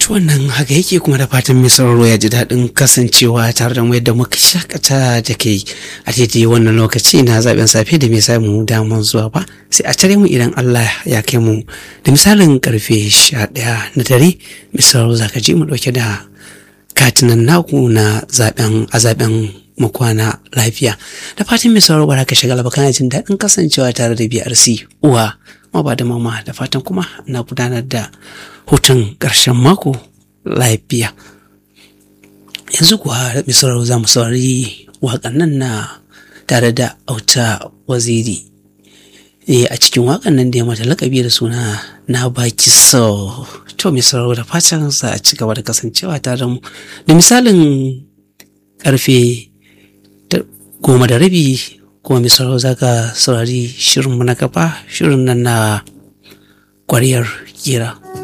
To wannan haka yake kuma da fatan mai sauraro ya ji daɗin kasancewa tare da mu yadda muka shakata da kai a daidai wannan lokaci na zaben safe da mai samu damar zuwa ba sai a tare mu idan Allah ya kai mu da misalin karfe sha ɗaya na dare mai sauraro za ka ji mu ɗauke da katinan naku na zaben a zaben makwana lafiya da fatan mai sauraro ba ka shiga kana jin daɗin kasancewa tare da BRC uwa ma ba da mama da fatan kuma na gudanar da hutun ƙarshen mako lafiya yanzu kuwa mai sauraro za mu saurari waƙan nan na tare da auta waziri e a cikin waƙan nan da ya mata lakabi da suna na baki so to mai sauraro da fatan za a ci gaba da kasancewa tare da mu da misalin karfe goma da rabi kuma mai sauraro za ka saurari shirinmu na gaba shirin nan na ƙwariyar gira